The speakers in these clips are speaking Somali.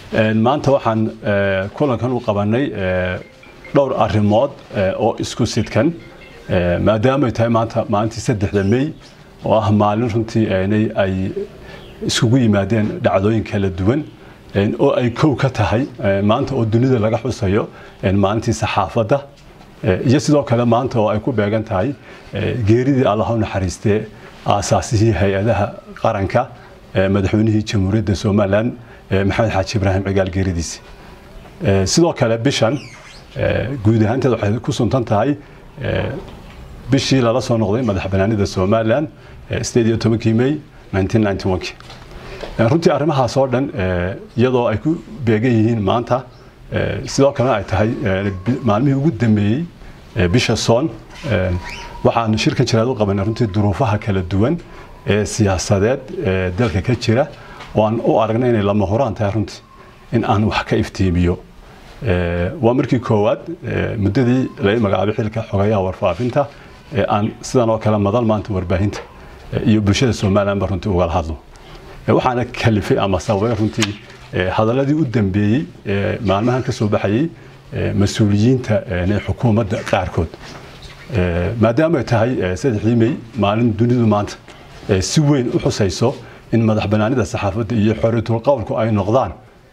maanta waxaan kulankan u qabanay dhowr arrimood oo isku sidkan maadaamay tahay maanta maalintii saddexda mey oo ah maalin runtii ay iskugu yimaadeen dhacdooyin kala duwan oo ay kow ka tahay maanta oo dunida laga xusayo maalintii saxaafadda iyo sidoo kale maanta oo ay ku beegan tahay geeridii allah u naxariistee aasaasihii hay-adaha qaranka madaxweynihii jamhuuriyadda somalilan maxamed xaaji ibraahim cigaal geeridiisi sidoo kale bishan guud ahaanteed waxay ku suntan tahay bishii lala soo noqday madax banaanida somalilan sideed iyo tobankii may runtii arrimahaas oo dhan iyadoo ay ku beegan yihiin maanta sidoo kalena ay tahay maalmihii ugu dambeeyey bisha soon waxaan shirkan jiraad u qabanay runtii duruufaha kala duwan ee siyaasadeed ee dalka ka jira oo aan u aragnay inay lama horaan tahay runtii in aan wax ka iftiimiyo waa markii koowaad muddadii laga magacaabay xilka xogayaha warfaafinta ee aan sidan oo kale madal maanta warbaahinta iyo bulshada somalilan ba runtii ugala hadlo waxaana kalifay ama sababay runtii hadaladii u dambeeyey maalmahan ka soo baxayey mas-uuliyiinta xukuumadda qaarkood maadaama ay tahay saddexdii mey maalin dunidu maanta si weyn u xusayso in madax banaanida saxaafadda iyo xoriyatul qowlku ay noqdaan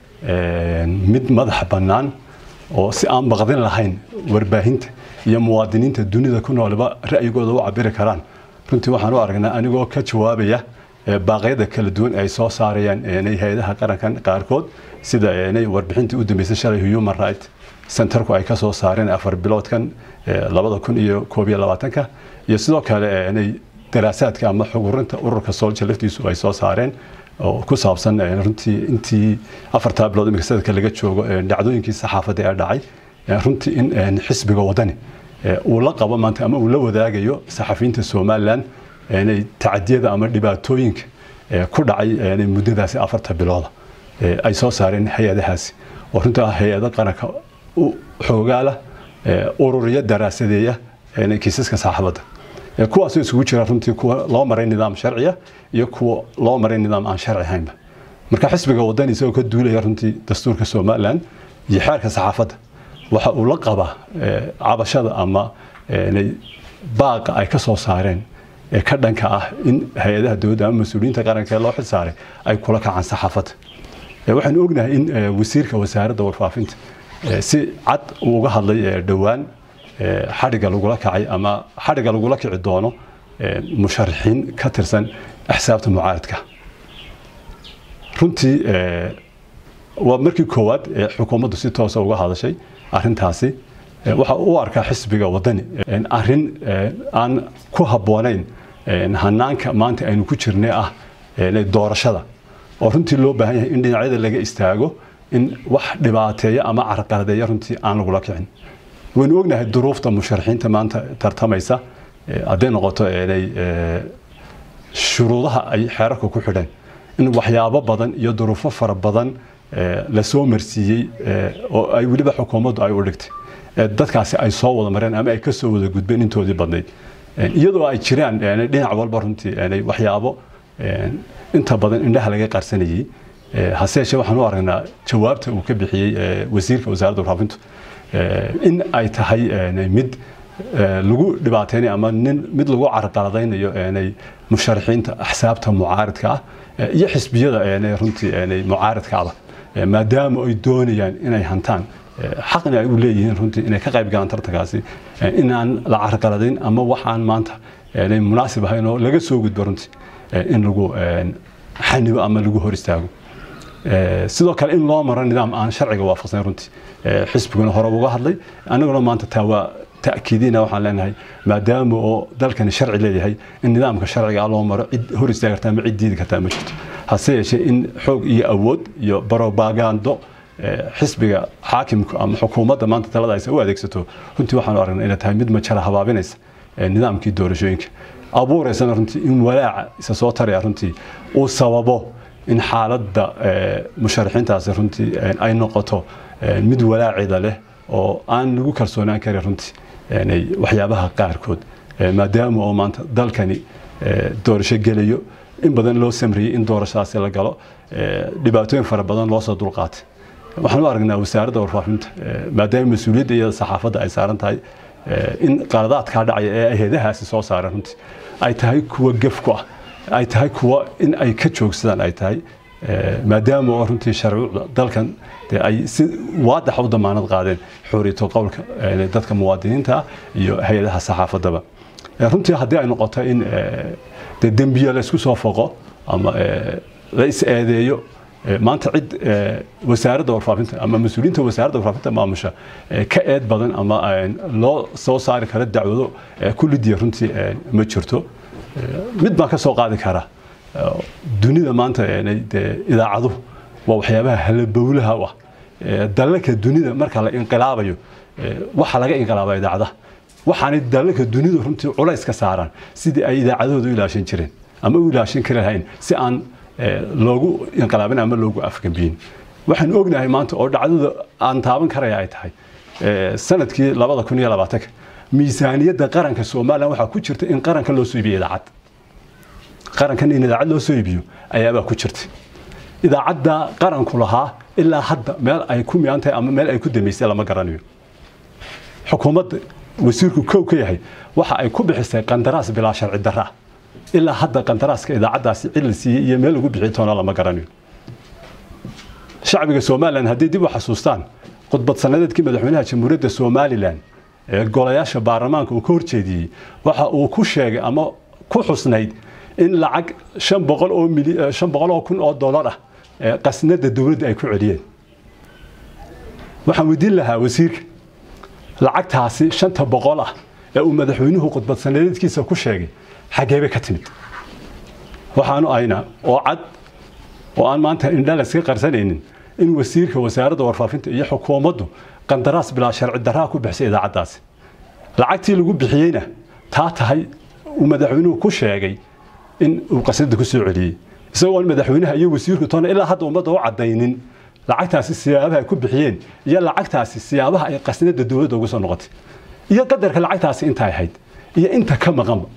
mid madax bannaan oo si aan baqdin lahayn warbaahinta iyo muwaadiniinta dunida ku noolba ra'yigooda u cabiri karaan runtii waxaan u aragnaa anigoo ka jawaabaya baaqyada kala duwan ay soo saarayaan hay-adaha qarankan qaarkood sida warbixintii u dambeysay shalay human right centerku ay ka soo saareen afar biloodkan labada kun iyo koob iyo labaatanka iyo sidoo kale daraasaadka ama xugurinta ururka soolja laftiisu ay soo saareen oo ku saabsan runtii intii afartaa bilood imika sanadka laga joogo dhacdooyinkii saxaafadda ee dhacay runtii in xisbiga wadani uu la qabo maanta ama uu la wadaagayo saxafiyiinta somalilan tacadiyada ama dhibaatooyinka ku dhacay muddadaasi afarta bilooda ay soo saareen hay-adahaasi oo runtii ah hay-ado qaranka xoogaala ururiya daraasadeeya kiisaska saxaafadda kuwaasoo isugu jira runtii kuwa loo maray nidaam sharciya iyo kuwa loo maray nidaam aan sharci ahaynba marka xisbiga wadani isagoo ka duulaya runtii dastuurka somalilan iyo xeerka saxaafadda waxa uu la qabaa cabashada ama baaqa ay ka soo saareen ee ka dhanka ah in hay-adaha dowladda ama mas-uuliyiinta qaranka ee loo xil saaray ay kula kacaan saxaafadda waxaanu ognahay in wasiirka wasaaradda warfaafinta si cad uu uga hadlay dhowaan xadhigga lagula kacay ama xadhigga lagula kici doono musharaxiin ka tirsan axsaabta mucaaradka runtii waa markii koowaad ee xukuumaddu si toosa uga hadashay arintaasi waxa u arkaa xisbiga wadani arin aan ku habboonayn hanaanka maanta aynu ku jirnay ah doorashada oo runtii loo baahan yahay in dhinacyada laga istaago in wax dhibaateeya ama carqaladeeya runtii aan lagula kicin waynu ognahay duruufta musharaxiinta maanta tartamaysa hadday noqoto shuruudaha ay xeerarka ku xidheen in waxyaabo badan iyo duruufo fara badan lasoo marsiiyey oo ay weliba xukuumaddu ay u dhigtay dadkaasi ay soo wada mareen ama ay ka soo wada gudbeen intoodii badnayd iyadoo ay jiraan dhinac walba runtii waxyaabo inta badan indhaha laga qarsanayey hase yeeshee waxaan u aragnaa jawaabta uu ka bixiyey wasiirka wasaaradda warfaafintu in ay tahay mid lagu dhibaateynayo ama nin mid lagu carqaladaynayo musharaxiinta axsaabta mucaaridka ah iyo xisbiyada runtii mucaaridkaaba maadaama ay doonayaan inay hantaan xaqna ay u leeyihiin runtii inay ka qayb galaan tartankaasi inaan la carqaladayn ama waxaan maanta munaasib ahayn oo laga soo gudbo runtii in lagu xanibo ama lagu hor istaago sidoo kale in loo maro nidaam aan sharciga waafaqsanayn runtii xisbiguna hore uga hadlay anaguna maanta taa waa ta'kiidina waxaan leenahay maadaama oo dalkani sharci leeyahay in nidaamka sharciga loo maro cid hor istaagi kartaa ama cid diidi kartaa ma jirto hase yeeshee in xoog iyo awood iyo barobagando xisbiga xaakimku ama xukuumadda maanta talada aysa u adeegsato runtii waxaanu aragnaa inay tahay mid majara habaabinaysa nidaamkii doorashooyinka abuuraysana runtii in walaaca isa soo taraya runtii uu sababo in xaaladda musharaxiintaasi runtii ay noqoto mid walaaceeda leh oo aan lagu kalsoonaan karin runtii waxyaabaha qaarkood maadaama oo maanta dalkani doorasho gelayo in badan loo samriyey in doorashadaasi la galo dhibaatooyin fara badan loosoo dulqaatay waxaan u aragnaa wasaaradda warfaafinta maadaama mas-uuliyadda iyo saxaafadda ay saaran tahay in qaladaadkaa dhacaya ee hay-adahaasi soo saareen runtii ay tahay kuwa gefku ah ay tahay kuwa in ay ka joogsadaan ay tahay maadaama oo runtii sharcuucda dalkan dee ay si waadaxa u damaanad qaadeen xoriyto qowlka dadka muwaadiniinta iyo hay-adaha saxaafaddaba runtii haddii ay noqoto in dee dembiye laysku soo foqo ama la is eedeeyo maanta cid wasaaradda warfaafinta ama mas-uuliyiinta wasaaradda warfaafinta maamusha ka eed badan ama loo soo saari kara dacwado kullidiya runtii ma jirto mid baan ka soo qaadi kara dunida maanta idaacaduhu waa waxyaabaha halabowlaha ah dalalka dunida marka la inqilaabayo waxa laga inqilaaba idaacadaha waxaanay dalalka dunidu runtii culays ka saaraan sidii ay idaacadahooda u ilaashan jireen ama u ilaashan kari lahayn si aan loogu inqilaabin ama loogu afgambiyin waxaan ognahay maanta oo dhacdada aan taaban karaya ay tahay sanadkii labada kun iyo labaatanka miisaaniyadda qaranka somalilan waxaa ku jirta in qaranka loo soo iibiyo idaacad qarankan in idaacad loo soo iibiyo ayaabaa ku jirta idaacadda qaranku lahaa ilaa hadda meel ay ku miyan tahay ama meel ay ku damaysay lama garanayo xukuumadda wasiirku kow ka yahay waxa ay ku bixisay qandaraas bilaa sharci darra ilaa hadda qandaraaska idaacaddaasi cid la siiyey iyo meel lagu bixi toona lama garanayo shacbiga somalilan haddii dib u xasuustaan khudbad sanadeedkii madaxweynaha jamhuuriyadda somalilan ee golayaasha baarlamaanka uu ka horjeediyey waxa uu ku sheegay ama ku xusnayd in lacag shan boqol oo mil shan boqol oo kun oo dollar ah ee qasnada dowladda ay ku celiyeen waxaan weydiin lahaa wasiirka lacagtaasi shanta boqol ah ee uu madaxweynuhu khudbad sanadeedkiisa ku sheegay xaggeebay ka timid waxaanu aynaa oo cad oo aan maanta indha layska qarsanaynin in wasiirka wasaaradda warfaafinta iyo xukuumaddu qandaraas bilaa sharci darraa ku bixisay idaacaddaasi lacagtii lagu bixiyeyna taa tahay uu madaxweynuhu ku sheegay in uu qasnada ku soo celiyey isagoo aan madaxweynaha iyo wasiirku toona ilaa hadda ummadda u caddaynin lacagtaasi siyaabaha ay ku bixiyeen iyo lacagtaasi siyaabaha ay qasnada dowladda ugu soo noqotay iyo qadarka lacagtaasi inta ahayd iyo inta ka maqanba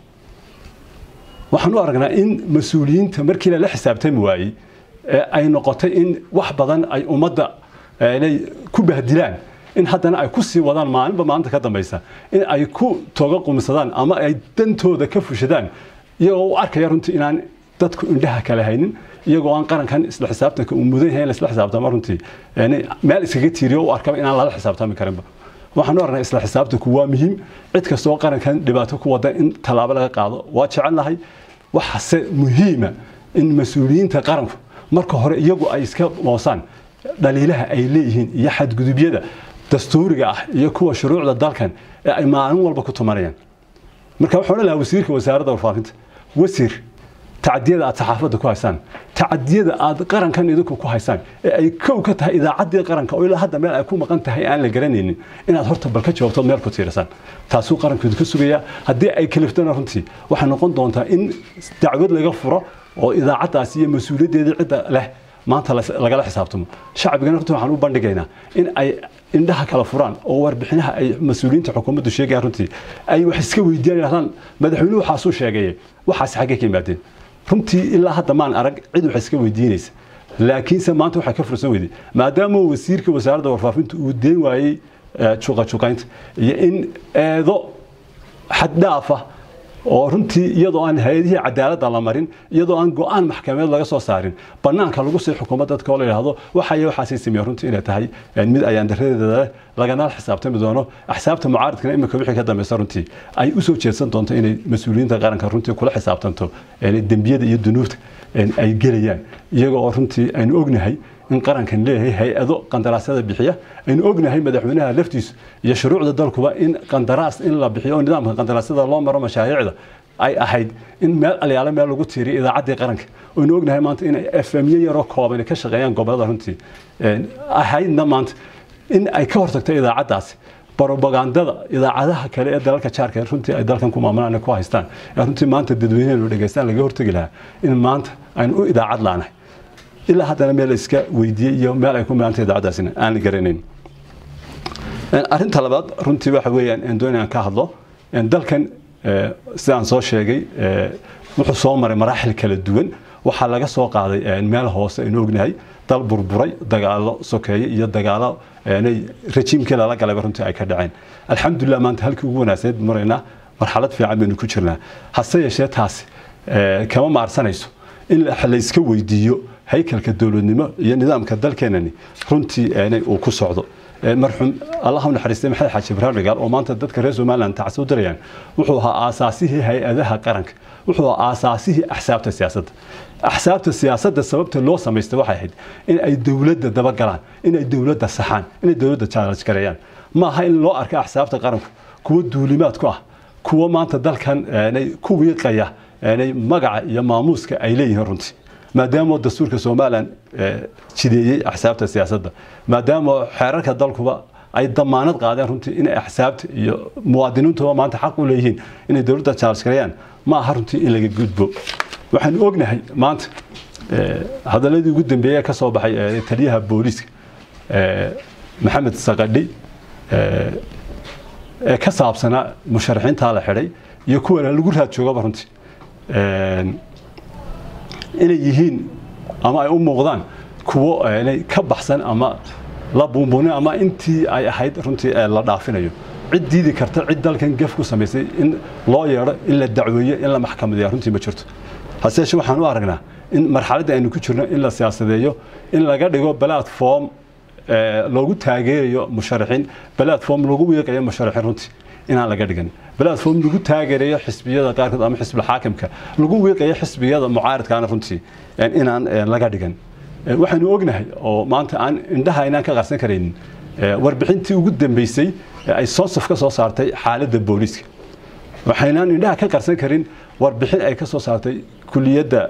waxaan u aragnaa in mas-uuliyiinta markii lala xisaabtami waayey ay noqotay in wax badan ay ummadda inay ku bahdilaan in haddana ay ku sii wadaan maalinba maalinta ka dambaysa in ay ku toga qumsadaan ama ay dantooda ka fushadaan iyagoo u arkaya runtii inaan dadku indhaha kala haynin iyagoo aan qarankan isla xisaabtanka uu mudan yahay in la isla xisaabtamo runtii meel iskaga tiiriyo u arkaba inaan lala xisaabtami karinba waxaan u aragnaa isla xisaabtanku waa muhiim cid kastoo qarankan dhibaato ku wada in tallaabo laga qaado waa jecelnahay waxase muhiima in mas-uuliyiinta qaranku marka hore iyagu ay iska moosaan dhaliilaha ay leeyihiin iyo xadgudubyada dastuuriga ah iyo kuwa shuruucda dalkan ee ay maalin walba ku tumanayaan marka waxaan odhan lahaa wasiirka wasaaradda warfaafinta wasiir tacadiyada aad saxaafadda ku haysaan tacadiyada aad qarankan idinku ku haysaan ee ay kow ka tahay idaacaddii qaranka oo ilaa hadda meel ay ku maqan tahay aan la garanaynin inaad horta bal ka jawaabtood meel ku tiirasaan taasuu qaranku idinka sugayaa haddii ay kaliftana runtii waxay noqon doontaa in dacwad laga furo oo idaacaddaasi iyo mas-uuliyaddeedii cidda leh maanta lagala xisaabtamo shacbigana runtii waxaan u bandhigaynaa in ay indhaha kala furaan oo warbixinaha ay mas-uuliyiinta xukuumaddu sheegayaan runtii ay wax iska weydiiyaan yidhahdaan madaxweynuhu waxaasuu sheegaye waxaas xaggee ka yimaadeen runtii ilaa hadda maan arag cid wax iska weydiinaysa laakiinse maanta waxaa ka fursan weyday maadaama wasiirka wasaaradda warfaafinta uu deen waayey juqajuqaynta iyo in eedo xaddhaafa oo runtii iyadoo aan hay-adihii cadaaladda la marin iyadoo aan go-aan maxkamadeed laga soo saarin banaanka lagu sii xukuumad dadka oo la yidhaahdo waxay waxaasay sameeyeen runtii inay tahay mid ayaan daradeeda lagana xisaabtami doono axsaabta mucaaradkana imika wixii ka dambaysa runtii ay usoo jeedsan doonto inay mas-uuliyiinta qaranka runtii kula xisaabtanto dembiyada iyo dunuubta ay gelayaan iyagoo oo runtii aynu ognahay in qarankan leeyahay hay-ado qandaraasyada bixiya aynu ognahay madaxweynaha laftiisu iyo shuruucda dalkuba in qandaraas in la bixiyo oo nidaamka qandaraasyada loo maro mashaariicda ay ahayd in meel alyaalo meel lagu tiiriyo idaacaddii qaranka aynu ognahay maanta inay fmyo yaroo kooban ka shaqeeyaan gobolada runtii ahaydna maanta in ay ka hortagto idaacaddaasi brobagandada idaacadaha kale ee dalalka jaarka runtii ay dalkan ku maamulaan ku haystaan ee runtii maanta dadweyneenu dhegaystaan laga hortegi lahaa in maanta aynu u idaacad laanahay ilaa haddana meel iska weydiiyey iyo meel ay ku maanta idaacaddaasina aan la garanayn arrinta labaad runtii waxa weeyaan doon aan ka hadlo dalkan sidaan soo sheegay wuxuu soo maray maraaxil kala duwan waxaa laga soo qaaday meel hoose aynu ognahay dal burburay dagaalo sokeeye iyo dagaalo rejiimkii lala galayba runtii ay ka dhaceen alxamdulilah maanta halkii ugu wanaagsaneed maraynaa marxalad fiican baynu ku jirnaa hase yeeshee taasi kama maarsanayso in layska weydiiyo haykalka dowladnimo iyo nidaamka dalkeenani runtii uu ku socdo marxuum allah u naxariistay maxamed xaaji ibraahim dhigaal oo maanta dadka reer somaliland tacsi u dirayaan wuxuu ahaa aasaasihii hay-adaha qaranka wuxuu ahaa aasaasihii axsaabta siyaasadda axsaabta siyaasadda sababta loo samaystay waxay ahayd in ay dowladda dabagalaan in ay dowladda saxaan inay dowladda jaalaj gareeyaan ma aha in loo arka axsaabta qaranku kuwo duulimaad ku ah kuwo maanta dalkan ku wiiqaya magaca iyo maamuuska ay leeyihiin runtii maadaama dastuurka somalilan jideeyey axsaabta siyaasadda maadaama xeerarka dalkuba ay damaanad qaadeen runtii inay axsaabta iyo muwaadiniintuba maanta xaq u leeyihiin inay dowladda jaalajgareeyaan ma aha runtii in laga gudbo waxaanu ognahay maanta hadaladii ugu dambeeye ka soo baxay taliyaha booliiska maxamed saqadhi ee ka saabsanaa musharaxiintaa la xidhay iyo kuwana lagu raad joogaba runtii inay yihiin ama ay u muuqdaan kuwo ka baxsan ama la buunbuunin ama intii ay ahayd runtii la dhaafinayo cid diidi karta cid dalkan gef ku samaysay in loo yeedho in la dacweeyo in la maxkamadeeya runtii ma jirto hase yeeshee waxaan u aragnaa in marxaladda aynu ku jirno in la siyaasadeeyo in laga dhigo platform loogu taageerayo musharaxiin platform lagu wiiqayo musharaxiin runtii inaan laga dhigan platform lagu taageerayo xisbiyada qaarkood ama xisbul xaakimka lagu wiiqayo xisbiyada mucaaradkaana runtii inaan laga dhigan waxaanu ognahay oo maanta aan indhaha inaan ka qarsan karaynin warbixintii ugu dambeysay ay soosaf ka soo saartay xaaladda booliiska waxaynaan indhaha ka qarsan karin warbixin ay ka soo saartay kuliyadda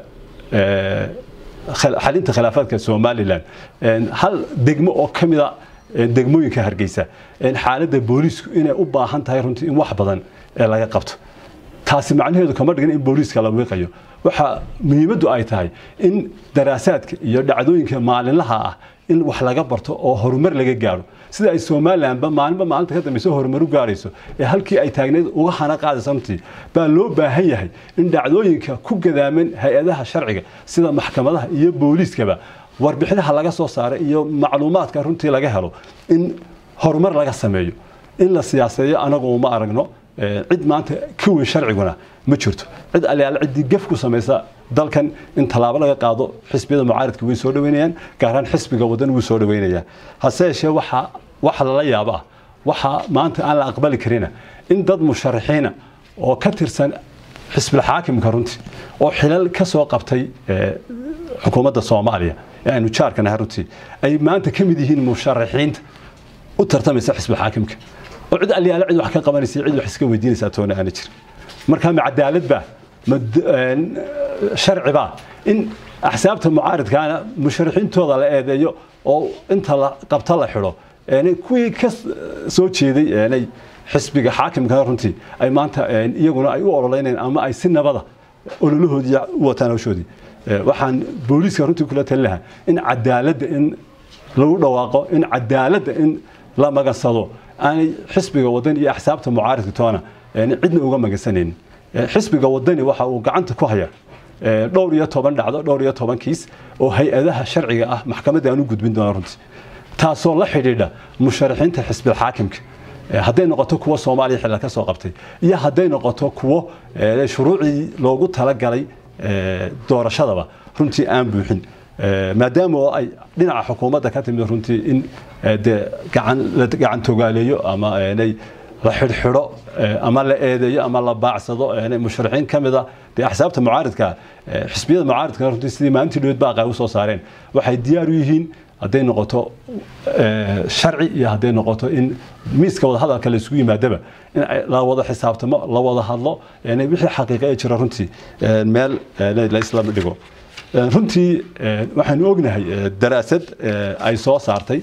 xalinta khilaafaadka somalilan hal degmo oo ka mida degmooyinka hargeysa xaaladda booliisku inay u baahan tahay runtii in wax badan laga qabto taasi macnaheedu kama dhigan in booliiska la wiiqayo waxa muhiimaddu ay tahay in daraasaadka iyo dhacdooyinka maalinlaha ah in wax laga barto oo horumar laga gaaro sida ay somalilanba maalinba maalinta ka dambeysa horumar u gaarayso ee halkii ay taagneyd uga hana qaadaysa runtii baa loo baahan yahay in dhacdooyinka ku gadaaman hay-adaha sharciga sida maxkamadaha iyo booliiskaba warbixinaha laga soo saaray iyo macluumaadka runtii laga helo in horumar laga sameeyo in la siyaaseeyo anagu uma aragno cid maanta ka weyn sharciguna ma jirto cid alyaale ciddii gef ku samaysa dalkan in tallaabo laga qaado xisbiyada mucaaradka way soo dhaweynayaan gaaraan xisbiga wadan wuu soo dhaweynayaa hase yeeshee waxa waxa lala yaabo ah waxa maanta aan la aqbali karina in dad musharaxiina oo ka tirsan xisbil xaakimka runtii oo xilal ka soo qabtay xukuumadda soomaaliya ee aynu jaarka nahay runtii ay maanta ka mid yihiin musharaxiinta u tartamaysa xisbil xaakimka oo cid alyaale cid wax ka qabanaysa cid wax iska weydiinaysa toona aana jir marka ma cadaalad baa ma sharci baa in axsaabta mucaaridkaana musharaxiintooda la eedeeyo oo inta la qabta la xidho kuwii ka soo jeeday xisbiga xaakimka runtii ay maanta iyaguna ay u ololeynayaan ama ay si nabada ololahoodii u wataan hawshoodii waxaan booliiska runtii kula talin lahaa in cadaaladda in lagu dhawaaqo in cadaaladda in la magansado aanay xisbiga wadani iyo axsaabta mucaaridka toona cidna uga magansanaynin xisbiga wadani waxa uu gacanta ku haya dhowr iyo toban dhacdo dhowr iyo toban kiis oo hay-adaha sharciga ah maxkamadda aan u gudbin doona runtii taasoo la xidhiidha musharaxiinta xisbil xaakimka hadday noqoto kuwo soomaaliya xilal ka soo qabtay iyo hadday noqoto kuwo shuruucii loogu talagalay doorashadaba runtii aan buuxin maadaama oo ay dhinaca xukuumadda ka timid runtii in dee la gacan togaaleeyo ama la xidhxidho ama la eedeeyo ama la baacsado musharaxiin ka mida dee axsaabta mucaaridka xisbiyada mucaaridka runtii sidii maalintii dhoweed baaqay u soo saareen waxay diyaar u yihiin hadday noqoto sharci iyo hadday noqoto in miiska wadahadalka la isugu yimaadaba in la wada xisaabtamo la wada hadlo wixii xaqiiqa ee jira runtii meel la isla dhigo runtii waxaanu ognahay daraasad ay soo saartay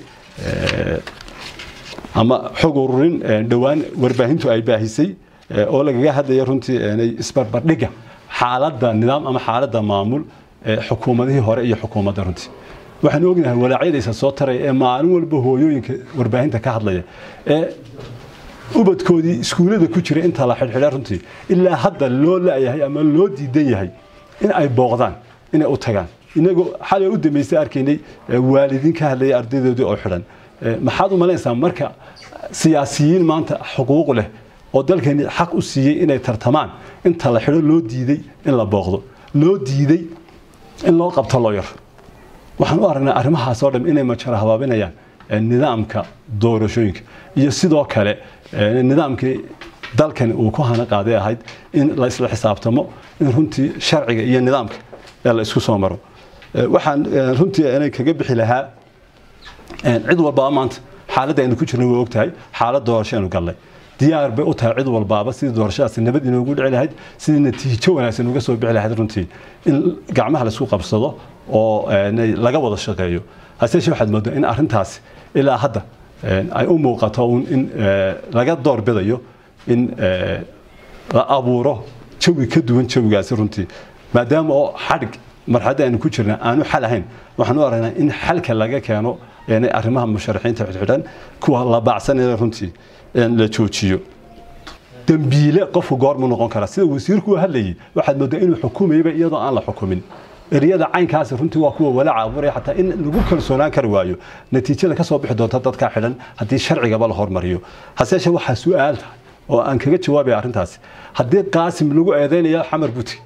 ama xog ururin dhowaan warbaahintu ay baahisay oo lagaga hadlaya runtii isbarbardhiga xaaladda nidaam ama xaaladda maamul xukuumadihii hore iyo xukuumadda runtii waxaanu ognahay walaacyadaysa soo taraya ee maalin walba hooyooyinka warbaahinta ka hadlaya ee ubadkoodii iskuullada ku jira inta la xidhxidha runtii ilaa hadda loo la'yahay ama loo diidan yahay in ay booqdaan inay u tagaan inagoo xalay u dambeysay arkaynay waalidiin ka hadlaya ardaydoodii oo xidhan maxaad u malaynaysaa marka siyaasiyiin maanta xuquuq leh oo dalkeeni xaq u siiyey inay tartamaan inta la xidho loo diiday in la booqdo loo diiday in loo qabto loo yar waxaan u aragnaa arrimahaas oo dhan inay majara habaabinayaan nidaamka doorashooyinka iyo sidoo kale nidaamkii dalkani uu ku hana qaaday ahayd in la isla xisaabtamo in runtii sharciga iyo nidaamka la isku soo maro waxaan runtii inay kaga bixi lahaa cid walbaba maanta xaaladda aynu ku jirna way ogtahay xaalad doorasho aynu gallay diyaar bay u tahay cid walbaaba sidii doorashadaasi nabad inoogu dhici lahayd sidii natiijo wanaagsan uga soo bixi lahayd runtii in gacmaha laisku qabsado oo laga wada shaqeeyo haseeshe waxaad moodaa in arrintaasi ilaa hadda ay u muuqato un in laga doorbidayo in la abuuro jawi ka duwan jawigaasi runtii maadaama oo xadhig marxaladda aynu ku jirna aanu xal ahayn waxaan u aragnaa in xalka laga keeno arrimaha musharaxiinta xidxidhan kuwa la baacsanaya runtii la joojiyo dambiile qofku goormu noqon kara sida wasiirku u hadlayay waxaad moodaa inuu xukumayba iyadoo aan la xukumin eriyada caynkaasi runtii waa kuwa walaaca abuuraya xataa in lagu kalsoonaan kari waayo natiijada ka soo bixi doonta dadka xidhan haddii sharcigaba la hormariyo haseeshe waxaa su-aal tahay oo aan kaga jawaabaya arrintaasi haddii qaasim lagu eedeynayo xamar buti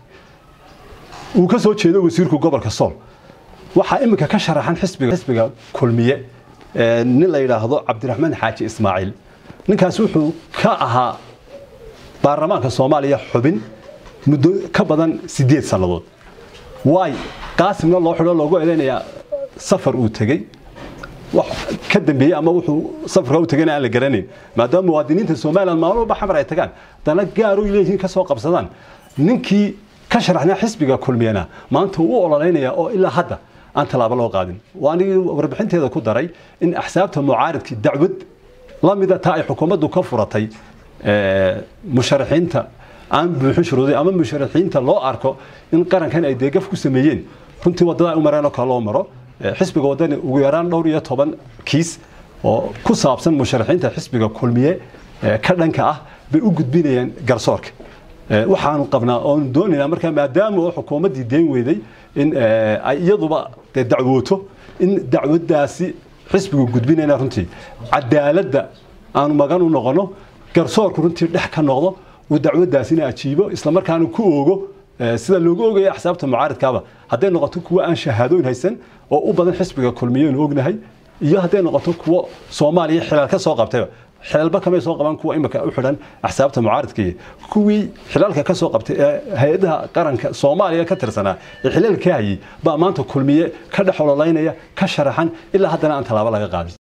uu ka soo jeedo wasiirku gobolka sool waxaa iminka ka sharaxan xisbiga xisbiga kulmiye nin la yidhaahdo cabdiraxmaan xaaji ismaaciil ninkaas wuxuu ka ahaa baarlamaanka soomaaliya xubin muddo ka badan sideed sannadood waay qaasimna loo xidho loogu eedeynayaa safar uu tegey wax ka dambeeyey ama wuxuu safarka u tegayna aan la garanayn maadaama muwaadiniinta somalilan maalin walba xamar ay tagaan dana gaaro leeyihiin ka soo qabsadaan ninkii ka sharaxnaa xisbiga kulmiyana maanta uu ololeynaya oo ilaa hadda aan tallaabo loo qaadin waa anigii warbixinteeda ku daray in axsaabta mucaaridkii dacwad la mida taa ay xukuumaddu ka furatay musharaxiinta aan buuxin shuruuday ama musharaxiinta loo arko in qarankan ay deegaf ku sameeyeen runtii waddada ay u mareen oo kale loo maro xisbiga waddani ugu yaraan dhowr iyo toban kiis oo ku saabsan musharaxiinta xisbiga kulmiye ka dhanka ah bay u gudbinayaan garsoorka waxaanu qabnaa oonu doonaynaa markaa maadaama oo xukuumaddii deen weyday in ay iyaduba dee dacwooto in dacwaddaasi xisbigu gudbinayna runtii cadaaladda aanu magan u noqono garsoorku runtii dhex ka noqdo uu dacwaddaasina ajiibo islamarkaana ku oogo sida loogu ogaya axsaabta mucaaridkaaba hadday noqoto kuwa aan shahaadooyin haysan oo u badan xisbiga kulmiyeenu ognahay iyo hadday noqoto kuwo soomaaliya xilaal ka soo qabtayba xilaalba kamay soo qabaan kuwa imika u xidhan axsaabta mucaaridkaiyo kuwii xilaalka ka soo qabtay ee hay-adaha qaranka soomaaliya ka tirsanaa ee xilaalka hayay baa maanta kulmiye ka dhex ololaynaya ka sharaxan ilaa haddana aan tallaabo laga qaadin